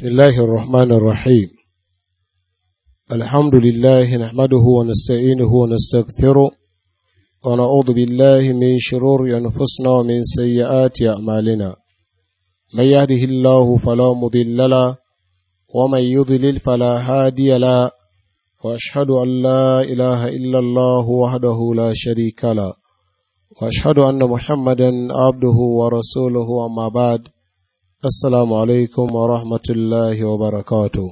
بسم الله الرحمن الرحيم الحمد لله نحمده ونستعينه ونستغفره ونعوذ بالله من شرور أنفسنا ومن سيئات أعمالنا من يهده الله فلا مضل له ومن يضلل فلا هادي له وأشهد أن لا إله إلا الله وحده لا شريك له وأشهد أن محمدا عبده ورسوله أما بعد Assalamu alaikum wa rahmatullahi wa barakatu.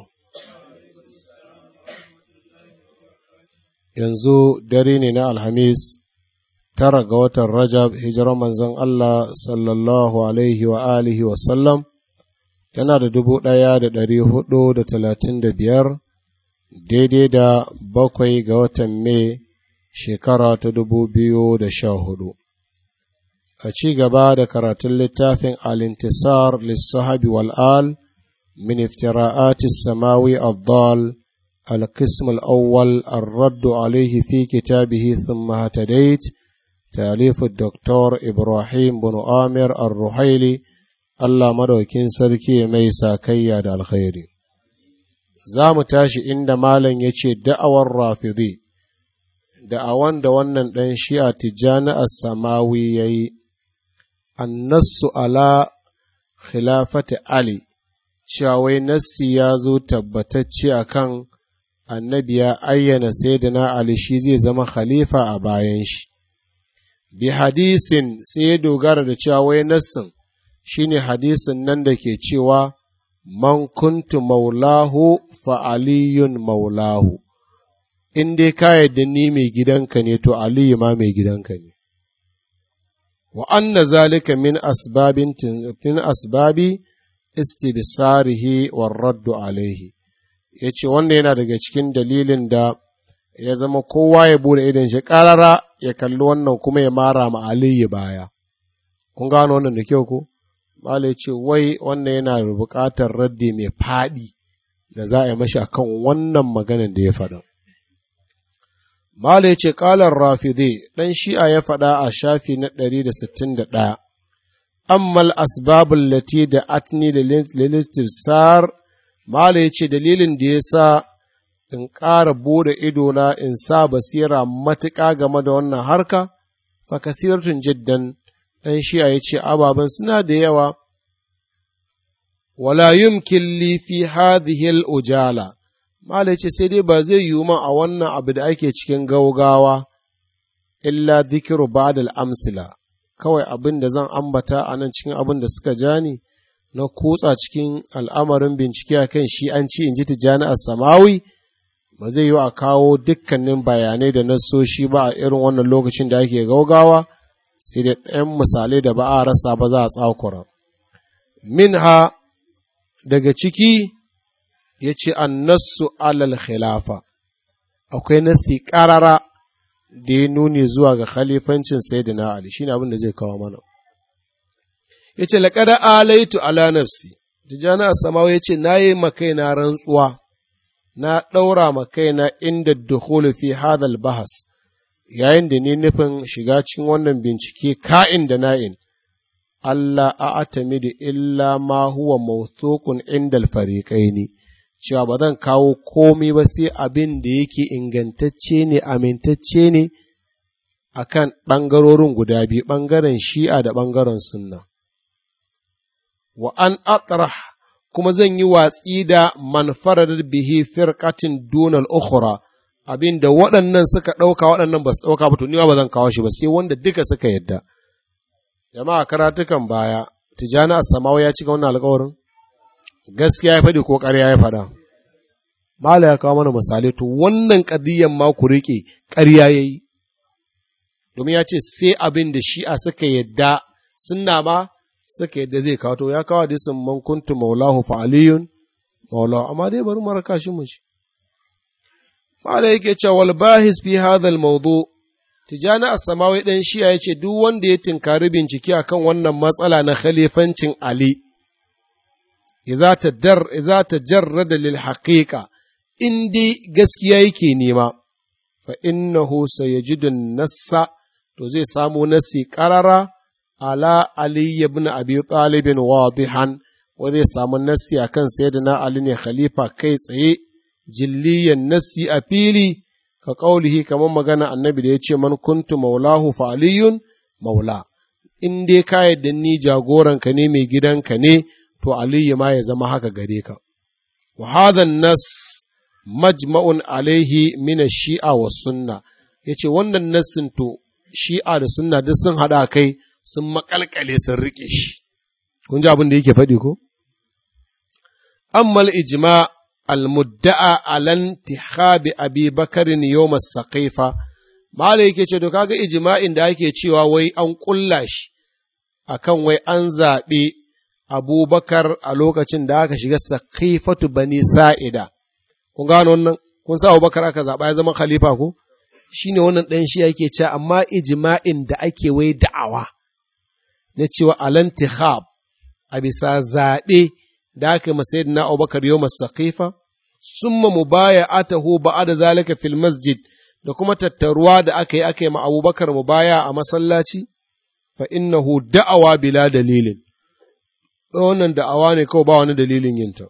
Yanzu dare ne na Alhamis, tara ga watan Rajab, hijirar manzon Allah sallallahu alaihi wa alihi wa sallam, tana da dubu ɗaya da ɗari hudu da talatin da biyar, daidai da bakwai ga watan Mai shekara ta dubu biyu da sha hudu. a ci gaba da karatun littafin al-intisar lissahabi wal'al min iftira'ati samawi al-dal al-qism al-awwal الرد عليه في كتابه ثم هتديت تأليف الدكتور إبراهيم بن آمر الرحيلي الله مدوكين سركي ميسا كيا دا الخير زام تاشي إن مالا يشي دعوى الرافضي da'awan da wannan ɗan shi'a tijjani as-samawi ya yi annasu ala khilafati Ali, cewa wai nassi ya zo tabbatacce a kan annabi ya ayyana sayyidina Ali shi zai zama khalifa a bayan shi. Bi hadisin sai ya dogara da cewa wai nassin shi ne hadisin nan da ke cewa man kuntu maulahu fa aliyun maulahu. In dai ka yadda ni mai gidanka ne to Aliyu ma mai gidanka ne. wa anna zalika min asbabin min asbabi istibsarihi war raddu alaihi yace wannan yana daga cikin dalilin da ya zama kowa ya bude idan shi karara ya kalli wannan kuma ya mara ma aliyu baya kun gano wannan da kyau ko mala ya ce wai wannan yana da buƙatar raddi mai faɗi da za a yi mashi akan wannan maganar da ya faɗa Mala ya ce ƙalar rafide ɗan shi'a ya faɗa a shafi na ɗari da sittin da ɗaya, ammal asbabul lati da atni da lilistifsar Mala ya ce dalilin da ya sa in ƙara bude idona in sa basira matuƙa game da wannan harka, fa kasiratun jiddan ɗan shi'a ya ce ababen suna da yawa, wala yumkin li fi hadhihi ujala Malai ce sai dai ba zai yiwu man a wannan abu da ake cikin gaugawa, illa zikiru ba'dal amsila, kawai abin da zan ambata a nan cikin abin da suka ja ni na kutsa cikin al'amarin bincike a kan shi an ci in ji tijjani a samawi, ba zai yiwu a kawo dukkanin bayanai da nasoshi ba a irin wannan lokacin da ake gaugawa, sai da ɗayan misalai da ba a rasa ba za a tsakura. Minha daga ciki ya ce annasu alal khilafa akwai nasi ƙarara da ya nuni zuwa ga khalifancin sayyidina Ali shine abin da zai kawo mana ya ce laƙada alaitu ala nafsi tijjani a samawa ya ce na yi makaina rantsuwa na ɗaura makaina inda dukhulu fi hadal bahas yayin da ni nufin shiga cikin wannan bincike ka'in da na'in Allah a atamidu illa ma huwa mawthukun indal fariqaini cewa ba zan kawo komi ba sai abin da yake ingantacce ne amintacce ne a kan ɓangarorin guda biyu ɓangaren shi'a da ɓangaren sunna. Wa an atrah kuma zan yi watsi da manfarar bihi firkatin dunal ukhra abin da waɗannan suka ɗauka waɗannan ba su ɗauka ba to ni ba zan kawo shi ba sai wanda duka suka yadda. Jama'a karatukan baya, Tijjani Assamawa ya cika wannan alƙawarin? gaskiya ya faɗi ko ƙarya ya faɗa. Mala ya kawo mana misali to wannan ƙadiyyan ma ku riƙe ƙarya ya yi, domin ya ce sai abin da shi'a suka yadda sunna ma suka yadda zai kawo to ya kawo hadisin man kuntu maulahu fa aliyun maulahu amma dai bari mara kashi mu shi. Mala yake cewa wal bahis fi hadha mawdu Tijani As-Samawi dan shi'a ya ce duk wanda ya tinkari bincike akan wannan matsala na khalifancin Ali idza tajarrada lil haqiqa in dai gaskiya yake nema fa innahu sayajidu nassa to zai samu nassi qarara ala ali ibn abi talib wadihan wanda ya samu nassi a kan sayyidina Ali ne khalifa kai tsaye jilliyan nassi a fili ka ƙaulihi kamar magana annabi da ya ce man kuntu maulahu fa aliyun maula in dai ka yadda ni jagoranka ne mai gidanka ne to aliyu ma ya zama haka gare ka wa hadha nas majma'un alaihi min shia wa sunna yace wannan nassin to shi'a da sunna duk sun hada kai sun makalkale sun rike shi kun ji abin da yake faɗi ko amma ijma al-mudda'a alan tihabi abi bakarin yawm as-saqifa malai yake ce to kaga ijma'in da ake cewa wai an kulla shi akan wai an zaɓe abubakar a lokacin da aka shiga saqifatu bani sa'ida kun gano wannan kun sa abubakar aka zaɓa ya zama khalifa ko shine wannan ɗan shi yake cewa amma ijma'in da ake wai da'awa na cewa alantihab a bisa zaɓe da aka yi masayid na abubakar yau masakifa summa mu baya atahu ba'a da zalika fil masjid da kuma tattaruwa da aka yi aka yi ma abubakar mu baya a masallaci fa innahu da'awa bila dalilin wannan da'awa ne kawai ba wani dalilin yinta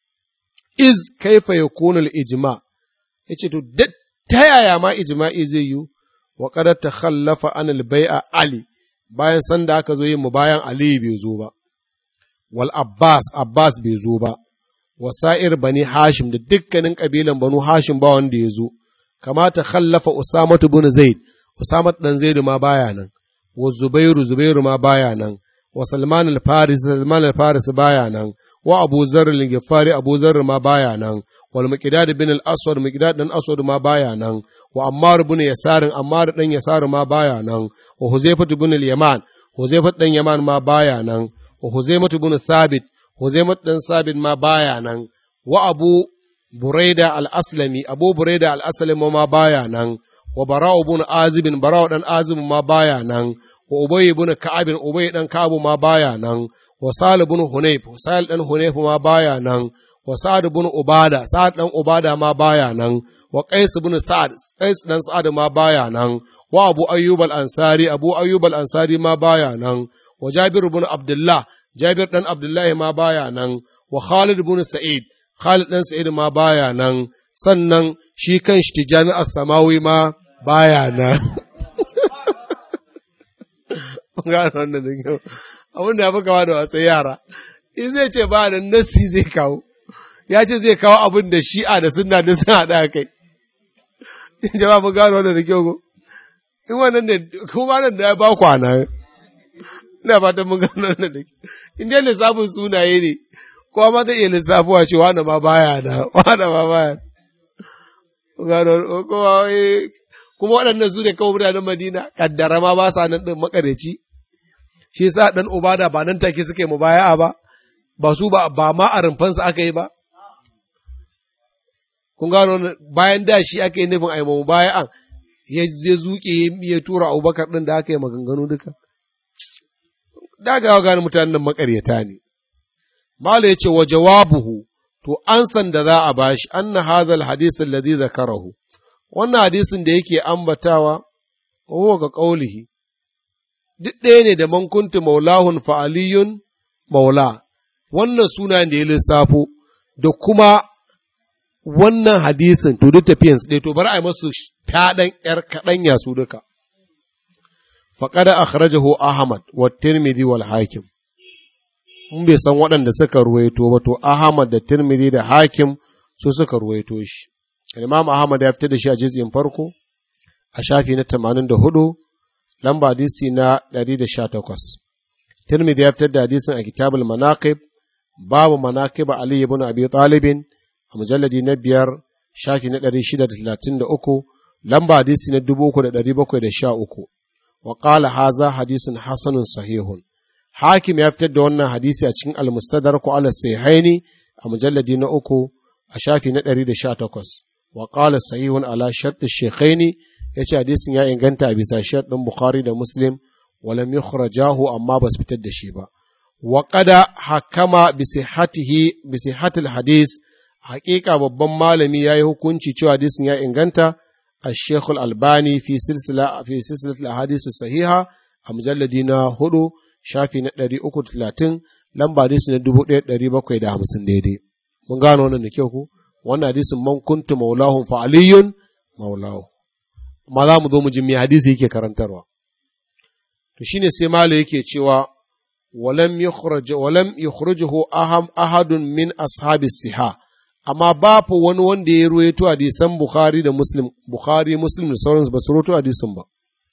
iz kaifa yakunu al ijma yace to ta yaya ma ijma'i zai yi wa qad takhallafa an al bai'a ali bayan sanda aka zo yin mu bayan ali bai zo ba wal Abbas, Abbas bai zo ba, wasa'ir bani Hashim da dukkanin ƙabilan banu Hashim ba wanda ya zo, kamata khallafa Usamatu bin Zaid, Usamatu ɗan Zaidu ma baya nan, wa Zubairu, Zubairu ma baya nan, wa Salman al-Faris, Salman al-Faris baya nan, wa Abu Zarr al-Ghifari, Abu Zarr ma baya nan, wal Miqdad bin al-Aswad, Miqdad dan Aswad ma baya nan, wa Ammar bin Yasarin, Ammar dan Yasar ma baya nan, wa Huzaifatu bin al-Yaman, Huzaifatu dan Yaman ma baya nan, wa Huzaimatu bin Thabit, Huzaimatu dan Thabit ma baya nan, wa Abu Buraida al-Aslami, Abu Buraida al-Aslami ma baya nan, wa Bara'u bin Azib, Bara'u dan Azib ma baya nan, wa Ubay bin Ka'ab, Ubay dan Ka'ab ma baya nan, wa Salih bin Hunayf, Salih dan Hunayf ma baya nan, wa Sa'ad bin Ubada, Sa'ad dan Ubada ma baya nan, wa Qais bin Sa'ad, Qais dan Sa'ad ma baya nan, wa Abu Ayyub al-Ansari, Abu Ayyub al-Ansari ma baya nan, wa Jabir bin Abdullah, Jabir ɗan Abdullahi ma baya nan, wa Khalid bin Sa'id, Khalid ɗan Sa'id ma baya nan, sannan shi kan shi Tijani As-Samawi ma baya nan. Gano wannan da kyau. Abin da ya fi kawo da wasan yara. In zai ce ba da nassi zai kawo. Ya ce zai kawo abin da shi'a da sunna da sun haɗa kai. Jama'a mun gano wannan da kyau ko? In wannan da kuma nan da ya ba kwana. ina fatan mun gano nan da in dai lissafin sunaye ne kowa ma zai iya lissafuwa ce wani ma baya na wani ma baya gano kowa kuma waɗannan su ne kawai mutanen Madina kaddara ma ba sa nan ɗin makareci shi yasa ɗan ubada ba nan take suke mu baya ba ba su ba ba ma a rumfansa aka yi ba kun gano bayan da shi aka yi nufin a yi mu baya an ya zuke ya tura abubakar ɗin da aka yi maganganu duka dagawa gane mutanen makaryata ne. Mala ya ce wa jawabuhu, to an san da za a bashi, an na hazal hadisin ladhi zakarahu. Wannan hadisin da yake ambatawa, huwa ga ƙaulihi, duk ɗaya ne da mankuntu maulahun fa'aliyun maula, wannan suna da ya lissafo, da kuma wannan hadisin, to duk tafiyansu ɗaya, to bari a yi masu fyaɗan ‘yar kaɗan yasu duka. faƙada akhrajahu Ahmad wa Tirmidhi wal Hakim in bai san waɗanda suka ruwaito ba to Ahmad da Tirmidhi da Hakim su suka ruwaito shi Imam Ahmad ya fitar da shi a juz'in farko a shafi na 84 lamba hadisi na 118 Tirmidhi ya fitar da hadisin a Kitabul Manaqib babu manaqib Ali ibn Abi Talib a mujalladi na biyar shafi na 633 lamba hadisi na 3713 وقال هذا حديث حسن صحيح حاكم يفتد دون حديث أتشين المستدرك على السيحين مجلد نأكو أشافي نتري شاتكوس وقال صحيح على شرط الشيخين يتي حديث يا إنغانتا بسا شرط بخاري دا مسلم ولم يخرجاه أما بس بتد شيبا وقد حكم بصحته بصحة الحديث حقيقة babban malami ya yi hukunci cewa hadisin ya inganta الشيخ الألباني في سلسلة في سلسلة الأحاديث الصحيحة مجلد هدو شافي نتري أكو تلاتين lamba hadisi na dubu ɗaya ɗari bakwai da hamsin daidai mun gano wannan da kyau ku wannan hadisin man kuntu maulahun fa aliyun maulahu amma za mu zo mu ji me hadisi yake karantarwa to shine sai malo yake cewa walam yukhraj walam yukhrijuhu aham ahadun min ashabi siha amma babu wani wanda ya ruwaito hadisan bukhari da muslim bukhari muslim da sauransu ba su ruwaito hadisin ba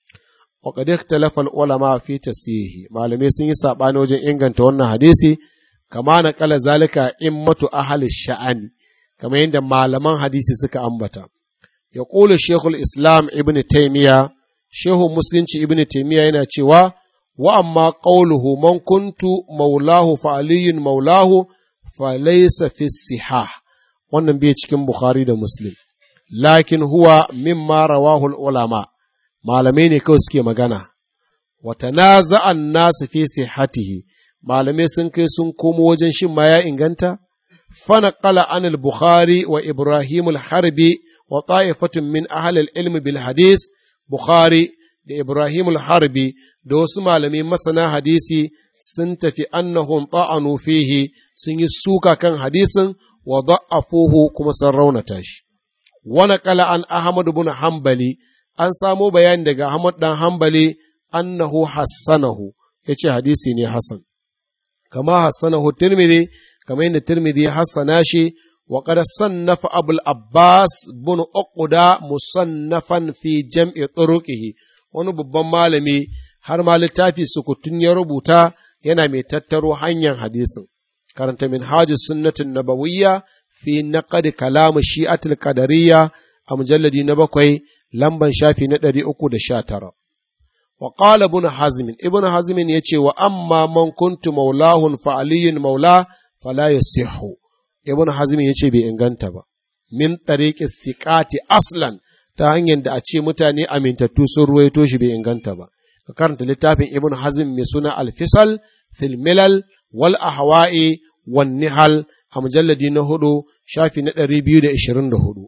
wa qad ikhtalafa ulama fi tasihi malamai sun yi sabani wajen inganta wannan hadisi kama na kala zalika immatu ahli sha'ani kamar yadda malaman hadisi suka ambata ya ƙula shekul islam ibn taimiya shehu musulunci ibn taimiya yana cewa wa amma ƙauluhu man kuntu maulahu fa aliyun maulahu fa laysa fi sihah wannan bai cikin bukhari da muslim lakin huwa mimma rawahu ulama malamai ne kawai suke magana wa tanaza'an nasu fi sihhatihi malamai sun kai sun komo wajen shin ma ya inganta فنقل عن البخاري وإبراهيم الحربي وطائفة من أهل العلم بالحديث بخاري da Ibrahim al-Harbi da wasu malamai masana hadisi sun tafi annahum ta'anu fihi sun yi suka kan hadisin wa da'afuhu kuma sun raunata shi. Wani kala an Ahmad bin Hanbali an samo bayani daga Ahmad dan Hanbali annahu hassanahu ya ce hadisi ne Hassan. Kama hassanahu Tirmidhi kamar yadda Tirmidhi ya hassana shi wa qad sannafa Abul Abbas bin Uqda musannafan fi jam'i turuqihi wani babban malami har ma littafi sukutun ya rubuta yana mai tattaro hanyar hadisin karanta min hajji sunnatin nabawiyya fi naqad kalam shi'atul qadariyya a mujalladi na bakwai lamban shafi na ɗari uku da sha tara wa qala ibn hazm ibn hazm yace wa amma man kuntu maulahun fa aliyun maula fala yasihhu ibn hazm yace bai inganta ba min tariqi thiqati aslan ta hanyar da a ce mutane amintattu sun ruwaito shi bai inganta ba ka karanta littafin ibn hazm mai suna alfisal fil milal wal ahwa'i wan nihal a mujalladi na hudu shafi na ɗari biyu da ishirin da hudu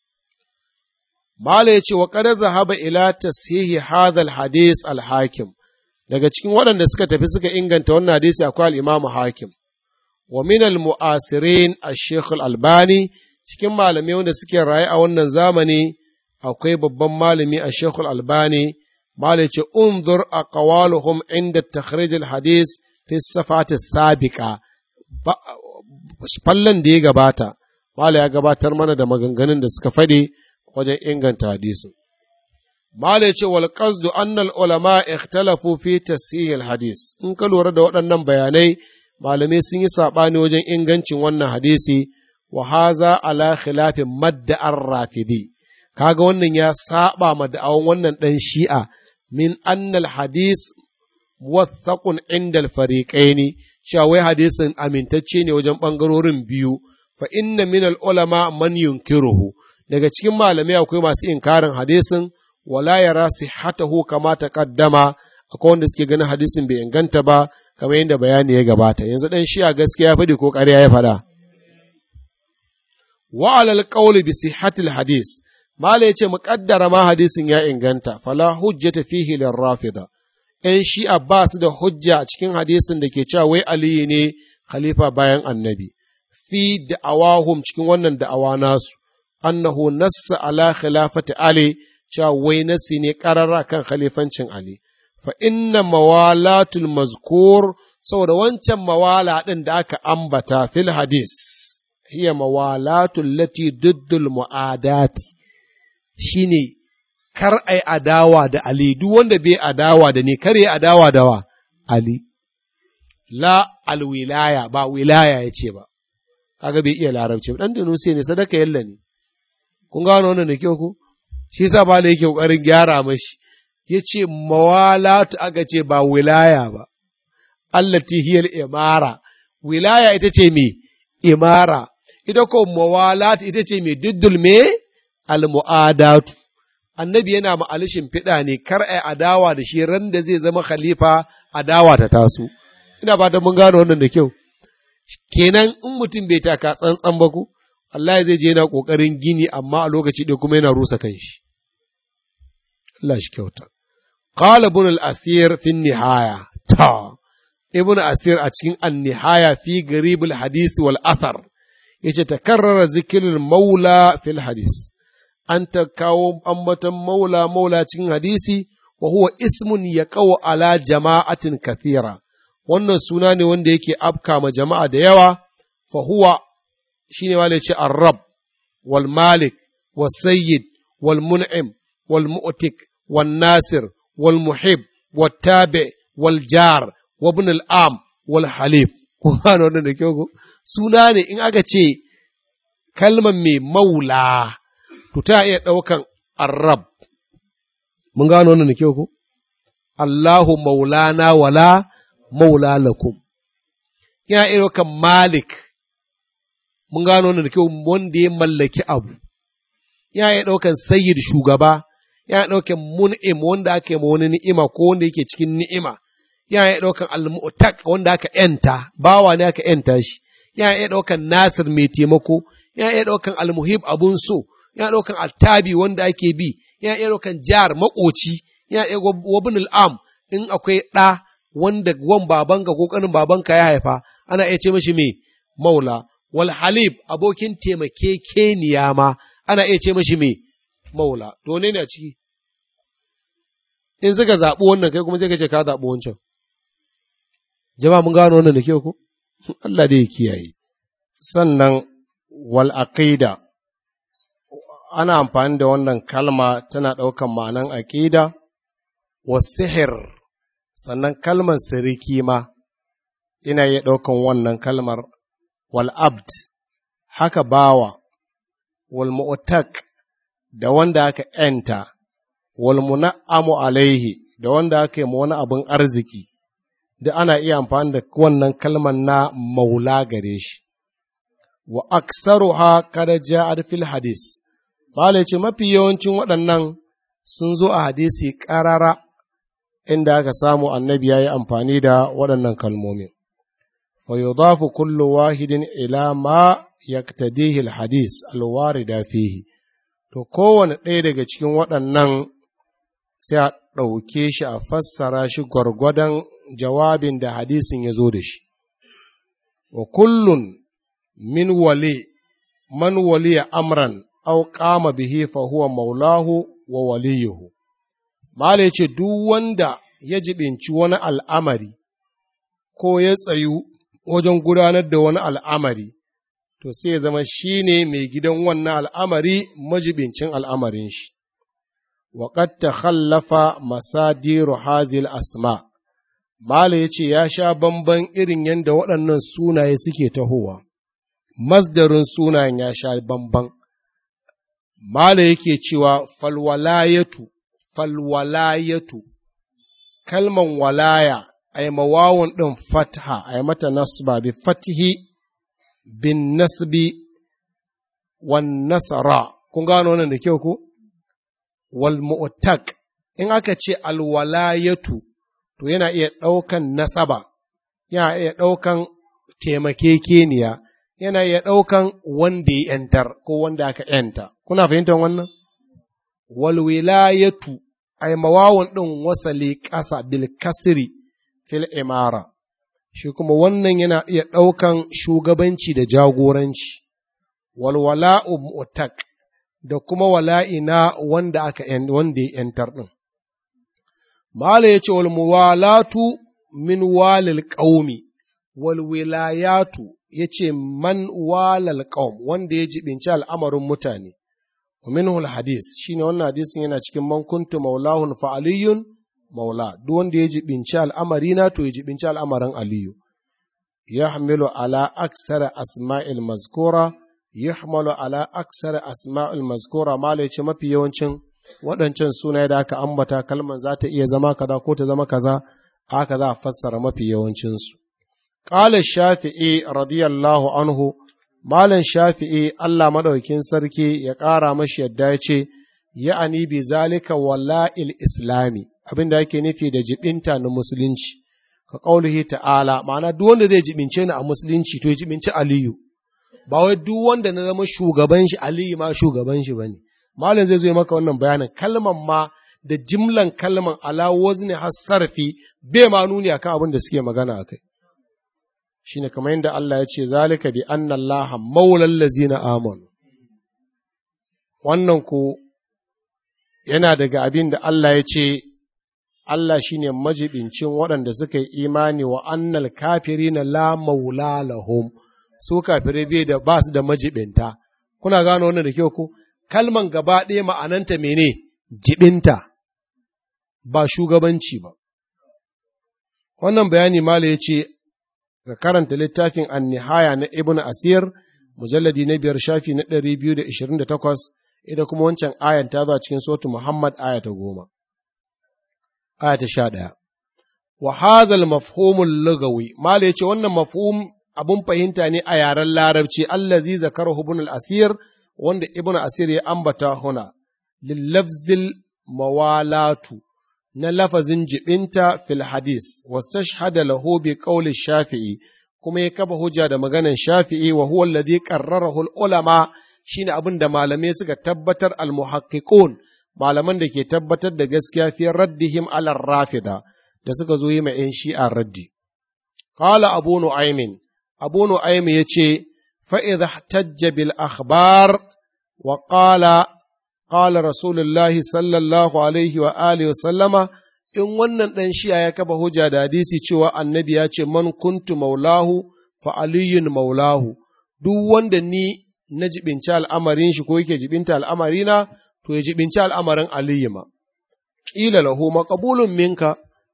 Mala ya ce wa ƙadar zahaba ila tasihi hadal hadis al-hakim daga cikin waɗanda suka tafi suka inganta wannan hadisi akwai al-imamu hakim wa min al-mu'asirin ash-shaykh al-albani cikin malamai wanda suke raye a wannan zamani akwai babban malami a shekul albani malai ce unzur a kawaluhum inda takhrij hadis fi safati sabiqa fallan da ya gabata malai ya gabatar mana da maganganun da suka faɗi wajen inganta hadisin malai ce wal qasdu annal ulama ikhtalafu fi tasihil hadis in ka lura da waɗannan bayanai malamai sun yi saɓani wajen ingancin wannan hadisi wa haza ala khilafin madda'ar rafidi kaga wannan ya saba ma da'awan wannan ɗan shi'a min annal hadis wathaqun inda al-fariqaini cewa wai hadisin amintacce ne wajen ɓangarorin biyu fa inna min al-ulama man yunkiruhu daga cikin malamai akwai masu inkarin hadisin wala yara sihhatahu kama taqaddama akwai wanda suke ganin hadisin bai inganta ba kamar yadda bayani ya gabata yanzu ɗan shi'a gaskiya ya faɗi ko ƙarya ya faɗa wa alal qawli bi sihhatil hadis Mala ya ce, Muƙaddara ma hadisin ya inganta, fala hujjata fihi lil rafida. ‘Yan shi'a ba su da hujja a cikin hadisin da ke cewa wai Aliyu ne khalifa bayan annabi, fi da'awahum cikin wannan da'awa nasu, annahu nassa ala khilafati Ali, cewa wai nassi ne ƙarara kan khalifancin Ali. Fa inna mawalatul mazkur saboda wancan mawala ɗin da aka ambata fil hadis, hiya mawalatul lati duddul mu'adati. shi ne kar ai adawa da Ali, duk wanda bai adawa da ni, kar yi adawa da wa Ali. La alwilaya, ba wilaya ya ce ba, kaga bai iya larabci, ɗan da nusi ne sadaka yalla ne. Kun gano wannan da kyau ku? Shi sa ba yake ƙoƙarin gyara mashi, ya ce mawalatu aka ce ba wilaya ba, Allah hiyar imara, wilaya ita ce me imara, ita ko mawalatu ita ce me diddul me al-mu'adatu annabi yana ma alishin fiɗa ne kar ai adawa da shi ran da zai zama khalifa adawa ta taso ina ba da mun gano wannan da kyau kenan in mutum bai taka tsantsan ba ku Allah zai je yana kokarin gini amma a lokaci ɗaya kuma yana rusa kanshi Allah shi kyauta qala ibn al-asir fi nihaya ta ibn asir a cikin annihaya fi garibul hadisi wal athar yace takarrara zikirin maula fil hadis an ta kawo ambaton maula maula cikin hadisi wa huwa ismun ya kawo ala jama'atin kathira wannan suna ne wanda yake afka ma jama'a da yawa fa huwa shine wale ce ar-rab wal malik wal sayyid wal mun'im wal mu'tik wal nasir wal muhib wal tabi wal jar wa ibn al am wal halif kun gano wannan da kyau suna ne in aka ce kalmar mai maula to ta iya ɗaukan arab mun gano wannan da kyau ko Allahu maulana wala maula lakum yana iya ɗaukan malik mun gano wannan da kyau wanda ya mallaki abu yana iya ɗaukan sayyid shugaba yana ɗaukan mun'im wanda aka yi ma wani ni'ima ko wanda yake cikin ni'ima yana iya ɗaukan al-mu'taq wanda aka yanta bawa ne aka yanta shi yana iya ɗaukan nasir mai taimako yana iya ɗaukan almuhib abun so yana ɗaukan attabi wanda ake bi yana iya ɗaukan jar makoci yana iya wabin al'am in akwai ɗa wanda wan babanka ko ƙanin babanka ya haifa ana iya ce mashi me maula wal halib abokin taimakekeniya ma ana iya ce mashi me maula to ne a ciki in suka zaɓi wannan kai kuma sai ka ce ka zaɓi wancan jama'a mun gano wannan da kyau ko Allah dai ya kiyaye sannan wal aqida ana amfani da wannan kalma tana ɗaukan ma'anan aqida wa sihir sannan kalmar siriki ma ina iya ɗaukan wannan kalmar wal abd haka bawa wal mu'tak da wanda aka ‘yanta, wal muna'amu alaihi da wanda aka yi wani abin arziki, da ana iya amfani da wannan kalmar na maula gare shi. Wa aksaruha kada ja'ar fil hadis, Bala ce mafi yawancin waɗannan sun zo a hadisi ƙarara inda aka samu annabi ya yi amfani da waɗannan kalmomin. Fa yudafu kullu wahidin ila ma yaktadihi al-hadis al-warida fihi. to kowane ɗaya daga cikin waɗannan sai a ɗauke shi a fassara shi gwargwadon jawabin da hadisin ya zo da shi. Wa kullun min wale, man waliya amran, au kama bihi fa huwa maulahu wa waliyuhu. Mala ce duk wanda ya jibinci wani al'amari, ko ya tsayu wajen gudanar da wani al'amari, to sai ya zama shi ne mai gidan wannan al'amari majibincin al'amarin shi. Waƙad ta khallafa masadiru hazil asma, Mala ya ce ya sha bamban irin yadda waɗannan sunaye suke tahowa, masdarin sunayen ya sha bamban. Mala yake cewa falwalayatu, falwalayatu, kalman walaya, a yi mawawun ɗin fatha, a yi mata nasba bi fatihi bin nasbi wan nasara kun gano wannan da kyau ko wal mu'tak in aka ce alwalayatu to yana iya ɗaukan nasaba yana iya ɗaukan taimakekeniya yana iya ɗaukan wanda ya ‘yantar ko wanda aka ‘yanta kuna fahimtar wannan wal wilayatu ay mawawun ɗin wasali ƙasa bil kasri fil imara shi kuma wannan yana iya ɗaukan shugabanci da jagoranci, walwala'u mu'tak da kuma wala'ina wanda aka wanda ya ‘yantar ɗin. Mala ya ce, walmuwalatu min walil ƙaumi, walwilayatu ya ce man walal ƙaum wanda ya jibinci al'amarin mutane. Minhul hadis shi ne wannan hadisin yana cikin mankuntu maulahun fa'aliyun maula duk wanda ya jibinci al'amari na to ya jibinci al'amarin aliyu yahmilu ala aksara asma'il mazkura yahmalu ala aksara asma'il mazkura mala ce mafi yawancin waɗancan sunaye da aka ambata kalman za ta iya zama kaza ko ta zama kaza haka za a fassara mafi yawancinsu qala shafi'i radiyallahu anhu malam shafi'i Allah madaukin sarki ya ƙara mashi yadda ya ce ya'ani bi zalika wala'il islami abin da yake nufi da jibinta na musulunci ka ƙaulihi ta'ala ma'ana duk wanda zai jibince ni a musulunci to ya jibinci aliyu ba wai duk wanda na zama shugaban shi aliyu ma shugaban shi bane malam zai zo maka wannan bayanin kalman ma da jimlan kalman ala wazni hasarfi bai ma nuni akan abin da suke magana akai shine kamar yadda Allah ya ce zalika bi anna Allah maulal ladzina amanu wannan ko yana daga abin da Allah ya ce Allah shine majibincin waɗanda suka yi imani wa annal kafirina la maula lahum su kafirai bai da ba su da majibinta kuna gano wannan da kyau ko kalman gaba ɗaya ma'ananta mene jibinta ba shugabanci ba wannan bayani mala ya ce ga karanta littafin annihaya na ibn asir mujalladi na biyar shafi na ɗari biyu da ishirin da takwas ita kuma wancan ayan ta zo a cikin sotu muhammad aya ta goma aya ta sha ɗaya wa hazal mafhumul lugawi mala ya ce wannan mafhum abun fahimta ne a yaren larabci allazi zakarahu ibn al-asir wanda ibn asir ya ambata huna lillafzil mawalatu na lafazin jibinta fil hadis wastashhada lahu bi qawli shafi'i kuma ya kafa hujja da maganan shafi'i wa huwa alladhi qarrarahu ulama shine abin da malamai suka tabbatar al muhaqqiqun malaman da ke tabbatar da gaskiya fi raddihim ala rafida da suka zo yi ma yan shi'a raddi qala abu nu'aymin abu nu'aym yace fa idha ihtajja bil akhbar wa qala qala rasulullahi sallallahu alaihi wa alihi wa sallama in wannan ɗan shi'a ya kafa hujja da hadisi cewa annabi ya ce man kuntu maulahu fa aliyun maulahu duk wanda ni na jibinci al'amarin shi ko yake jibinta al'amarina to ya jibinci al'amarin aliyu ma ƙila lahu maqbulun minka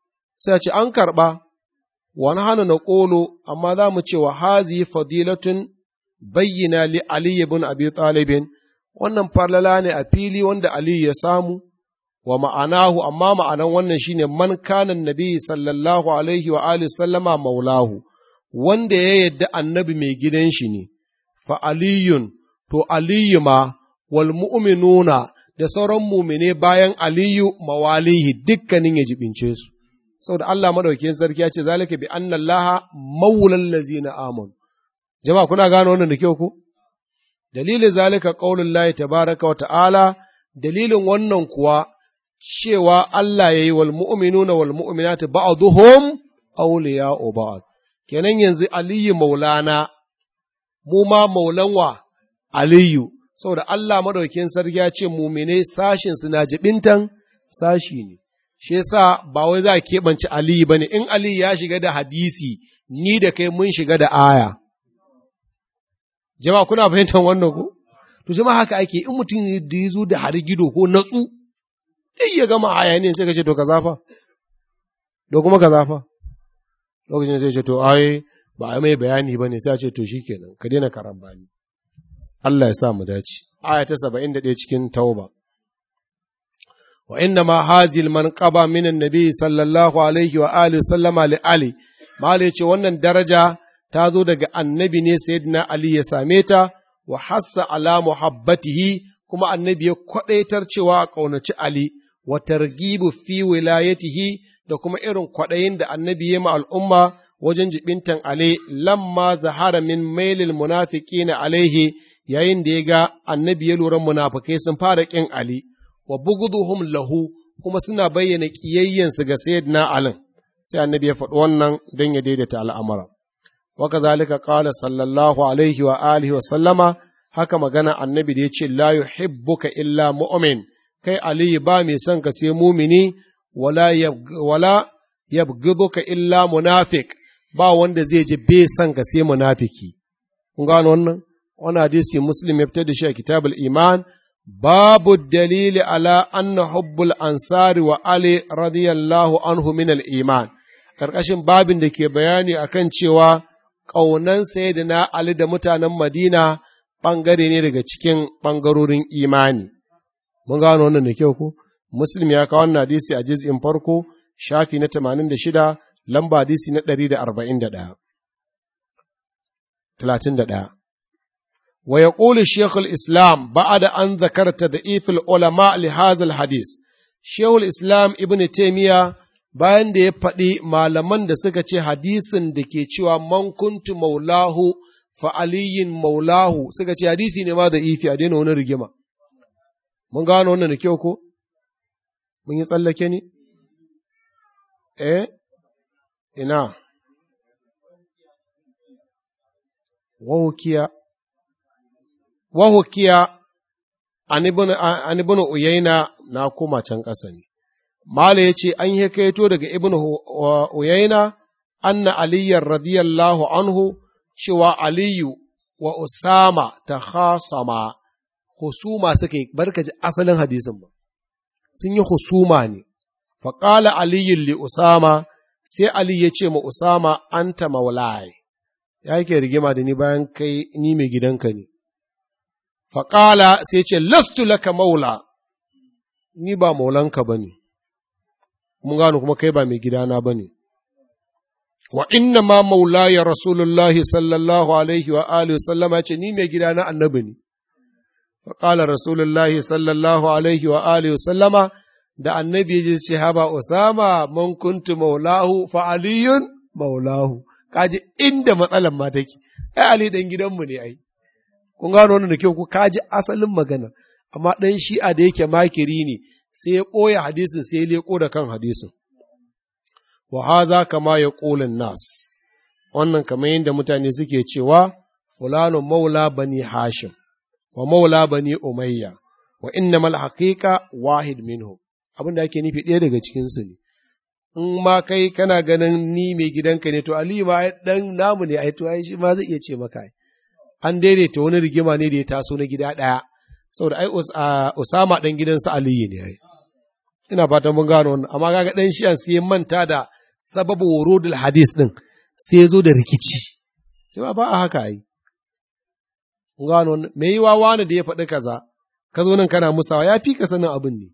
sai ce an karɓa wani hana na ƙolo amma za mu ce wa hazi fadilatun bayyana li aliyu bin abi talibin wannan farlala ne a fili wanda Aliyu ya samu, wa ma'anahu, amma ma'anan wannan shine man kanan nabi sallallahu alaihi wa alihi sallama maulahu, wanda ya yadda annabi mai gidan shi ne, fa aliyun, to Aliyu ma, wal mu'minuna da sauran mumine bayan Aliyu mawalihi dukkanin ya jibince su. Saboda Allah madaukakin sarki ya ce zalika bi annallaha maulal lazina amanu. Jama'a kuna gano wannan da kyau ko? dalilin zalika ƙaunin layi tabaraka wa ta'ala, dalilin wannan kuwa cewa Allah ya yi wal mu'minuna wal mu'minati ba'duhum awliya'u ba'd kenan yanzu Aliyu maulana mu ma maulan wa Aliyu saboda Allah madaukin sarki ya ce mumine sashin su na jibintan sashi ne shi yasa ba wai za a keɓance Aliyu bane in Aliyu ya shiga da hadisi ni da kai mun shiga da aya jama'a kuna fahimtar wannan ko to jama'a haka ake in mutum da ya zo da harigido ko natsu dai ya gama aya ne sai ka ce to ka zafa da kuma ka zafa lokacin sai ce to ai ba a mai bayani ba ne sai a ce to shikenan ka daina karambani Allah ya sa mu dace aya ta 71 cikin tauba wa inna ma hazil manqaba min annabi sallallahu alaihi wa alihi sallama li ali mali ce wannan daraja ta zo daga annabi ne sayyidina Ali ya same ta wa hassa ala muhabbatihi kuma annabi ya kwadaitar cewa a ƙaunaci Ali wa targibu fi wilayatihi da kuma irin kwaɗayin da annabi ya ma al'umma wajen jibintan Ali lamma zahara min mailil munafiqina alaihi yayin da ya ga annabi ya lura munafikai sun fara ƙin Ali wa buguduhum lahu kuma suna bayyana ƙiyayyensu ga sayyidina Ali sai annabi ya faɗi wannan don ya daidaita al'amura. وكذلك قال صلى الله عليه وآله وسلم haka magana annabi da ya ce la yuhibbuka illa mu'min kai ali ba mai son ka sai mumini wala wala yabghiduka illa munafiq ba wanda zai ji bai son ka sai munafiki kun gano wannan wannan hadisi muslim ya fitar da shi a kitabul iman babu dalili ala anna hubbul ansari wa ali radiyallahu anhu min al iman karkashin babin da ke bayani akan cewa ƙaunan na Ali da mutanen Madina ɓangare ne daga cikin ɓangarorin imani. Mun gano wannan da kyau ko? Muslim ya kawo wannan hadisi a jiz'in farko, shafi na tamanin da shida, lamba hadisi na ɗari da arba'in da ɗaya. Talatin da ɗaya. Wa ya ƙuli Shekul Islam ba'a da an zakarta da ifil ulama li hazal hadis. Shekul Islam Ibn Taymiyyah bayan da ya faɗi malaman da suka ce hadisin da ke cewa man kuntu maulahu fa aliyin maulahu suka ce hadisi ne ma da ifi a daina wani rigima mun gano wannan da kyau ko mun yi tsallake ne eh ina wahukiya wahukiya an ibn uyaina na koma can ƙasa ne mala ya ce an yi kaito daga ibn uyaina anna aliyyar radiyallahu anhu cewa aliyu wa usama ta khasama husuma suka yi barka ji asalin hadisin ba sun yi husuma ne faƙala aliyin li usama sai ali ya ce ma usama anta maulai ya yake rigima da ni bayan kai ni mai gidanka ne faƙala sai ce lastu laka maula ni ba maulanka ba ne mun gano kuma kai ba mai gidana ba ne wa inna ma maula ya rasulullahi sallallahu alaihi wa alihi wa sallama ya ce ni mai gidana annabi ne faƙala rasulullahi sallallahu alaihi wa alihi wa sallama da annabi ya ce haba usama man kuntu maulahu fa aliyun maulahu kaji inda matsalan ma take ai ali dan gidanmu ne ai kun gano wannan da kyau ku kaji asalin magana amma dan shi'a da yake makiri ne sai ya ɓoye hadisin sai ya leko da kan hadisin wa haza kama ya ƙolin nas wannan kamar yadda mutane suke cewa fulano maula bani hashim wa maula bani umayya wa innamal haqiqa wahid minhu abin da ake nufi ɗaya daga cikinsu ne in ma kai kana ganin ni mai gidanka ne to aliyu ma dan namu ne ai to ai shi ma zai iya ce maka an daidaita wani rigima ne da ya taso na gida ɗaya saboda ai usama dan gidansa aliyu ne ai ina fatan mun gano wannan amma kaga dan shi sai ya manta da sababu wurudul hadis din sai ya zo da rikici shi ba a haka ai mun gano wannan me yiwa wani da ya faɗi kaza ka zo nan kana musawa ya fi ka sanin abin ne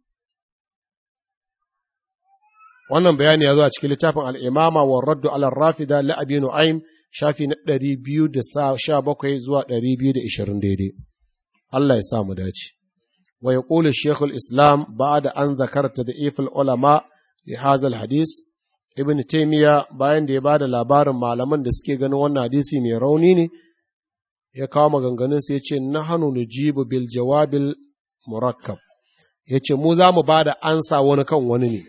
wannan bayani ya zo a cikin littafin al'imama wa raddu ala rafida la abi nu'aim shafi na ɗari biyu da sha bakwai zuwa ɗari biyu da ishirin daidai Allah ya sa mu dace wa ya ƙula shekul islam ba da an zakarta da ifil ulama li hazal hadis ibn taimiya bayan da ya ba da labarin malaman da suke ganin wannan hadisi mai rauni ne ya kawo maganganun sai ya ce na hannu nujibu bil jawabil murakkab ya ce mu za mu ba da ansa wani kan wani ne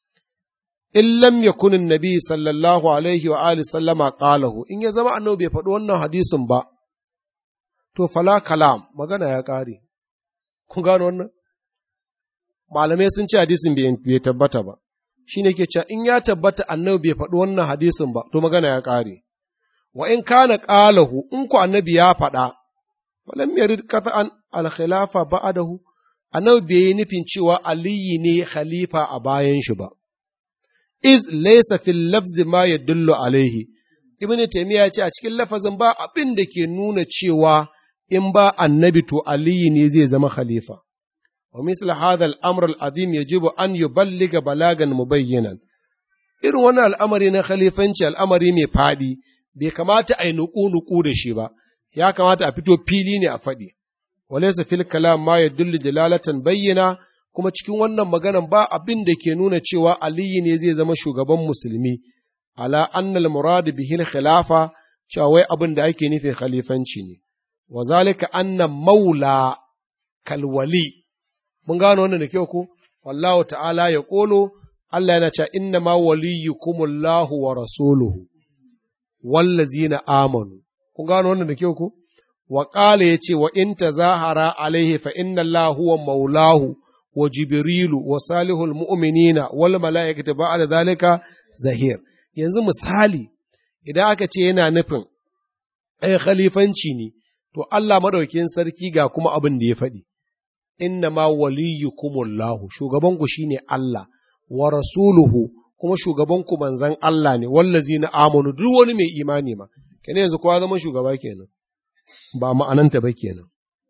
in lam yakun annabi sallallahu alaihi wa alihi sallama qalahu in ya zama annabi bai faɗi wannan hadisin ba to fala kalam magana ya ƙare kun gano wannan malamai sun ce hadisin bai tabbata ba shine ke cewa in ya tabbata annabi bai faɗi wannan hadisin ba to magana ya ƙare wa in kana qalahu in ku annabi ya faɗa walam yarid qat'an al khilafa ba'dahu annabi bai yi nufin cewa aliyi ne khalifa a bayan shi ba iz laysa fil lafzi ma yadullu alaihi ibnu taymiya ya ce a cikin lafazin ba abin da ke nuna cewa in ba annabi to aliyi ne zai zama khalifa wa misla hadha al-amr al-azim yajibu an yuballiga balagan mubayyinan irin wannan al'amari na khalifanci al'amari mai fadi bai kamata a yi nuku-nuku da shi ba ya kamata a fito fili ne a faɗi walaysa fil kalam ma yadullu dalalatan bayyana kuma cikin wannan maganan ba abin da ke nuna cewa aliyu ne zai zama shugaban musulmi ala annal murad bihi khilafa cewa wai abin da ake nufin khalifanci ne wa zalika anna maula kalwali mun gano wannan da kyau ko wallahu ta'ala ya kolo Allah yana cewa inna ma waliyukumullahu wa rasuluhu wallazina amanu kun gano wannan da kyau ko wa qala yace wa in tazahara alaihi fa inna Allah huwa maulahu wa jibrilu wa salihul mu'minina wal mala'ikatu ba'da zalika zahir yanzu misali idan aka ce yana nufin ai khalifanci ne to Allah madaukin sarki ga kuma abin da ya faɗi inna ma waliyukumullahu shugaban ku shine Allah wa rasuluhu kuma shugaban ku manzon Allah ne wallazina amanu duk wani mai imani ma kenan yanzu kowa zama shugaba kenan ba ma'ananta ba kenan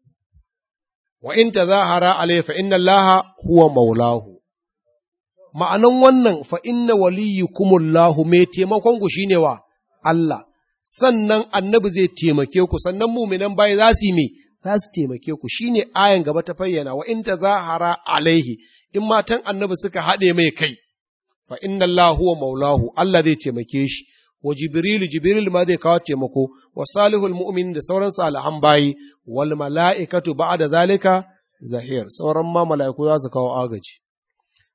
wa in tazahara alayhi fa inna allaha huwa maulahu ma'anan wannan fa inna waliyukumullahu mai taimakon ku shine wa Allah sannan annabi zai taimake ku sannan muminan bayi za su yi me za su taimake ku shine ayan gaba ta fayyana wa in tazahara alaihi in matan annabi suka haɗe mai kai fa inna allaha huwa maulahu Allah zai taimake shi wa jibrilu jibril ma zai kawo taimako wa salihul mu'min da sauran salihan bayi wal mala'ikatu ba'da zalika zahir sauran ma mala'iku za su kawo agaji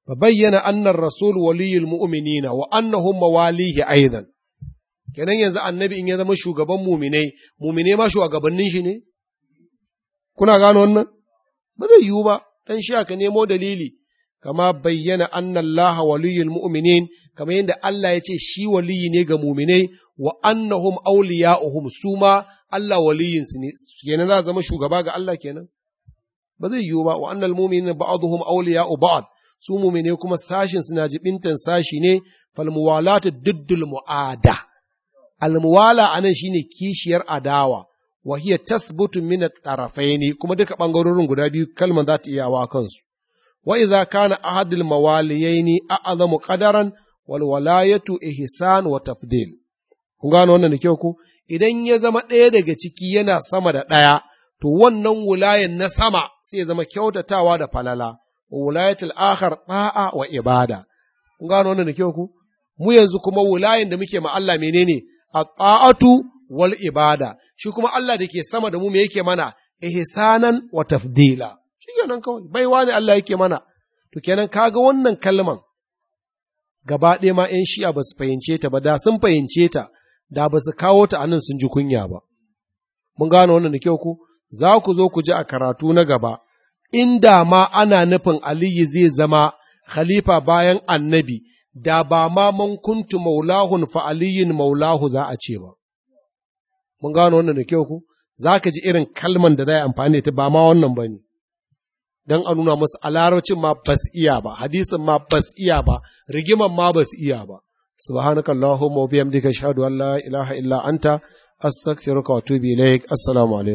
fa bayyana annar rasul waliyul mu'minina wa annahum mawalihi aidan kenan yanzu annabi in ya zama shugaban muminai muminai ma shugabannin shi ne kuna gano wannan ba zai yiwu ba dan shi aka nemo dalili kama bayyana anna Allah waliyul mu'minin kama yadda Allah ya ce shi waliyi ne ga muminai wa annahum awliya'uhum su ma Allah waliyin su ne kenan za zama shugaba ga Allah kenan ba zai yiwu ba wa annal mu'minina ba'dhum awliya'u ba'd su muminai kuma sashin suna jibintan sashi ne fal muwalatu diddul mu'ada al muwala anan shine kishiyar adawa wa hiya tasbutu min at-tarafaini kuma duka bangarorin guda biyu kalman za ta iya wa kansu wa idza kana ahadul mawaliyaini a'zamu qadaran wal walayatu ihsan wa tafdil kun gano wannan da kyau ko idan ya zama ɗaya daga ciki yana sama da ɗaya to wannan wulayen na sama sai ya zama kyautatawa da falala wa wulayatul akhar da'a wa ibada kun gano wannan da kyau ko mu yanzu kuma wulayen da muke ma Allah menene at-ta'atu wal ibada shi kuma Allah da ke sama da mu me yake mana ihsanan wa tafdila shi kenan kawai baiwa ne Allah yake mana to kenan kaga wannan kalman gaba ɗaya ma ‘yan shi'a ba su fahimce ta ba da sun fahimce ta da ba su kawo ta anan sun ji kunya ba mun gano wannan da kyau ku za ku zo ku ji a karatu na gaba inda ma ana nufin aliyu zai zama khalifa bayan annabi da ba ma man kuntu maulahun fa aliyin maulahu za a ce ba mun gano wannan da kyau ku za ka ji irin kalman da za a amfani da ta ba ma wannan ba ne don a nuna musu a larabcin ma bas iya ba hadisin ma bas iya ba rigiman ma bas iya ba subhanaka allahumma wa bihamdika ashhadu an la ilaha illa anta astaghfiruka wa atubu ilaik assalamu alaikum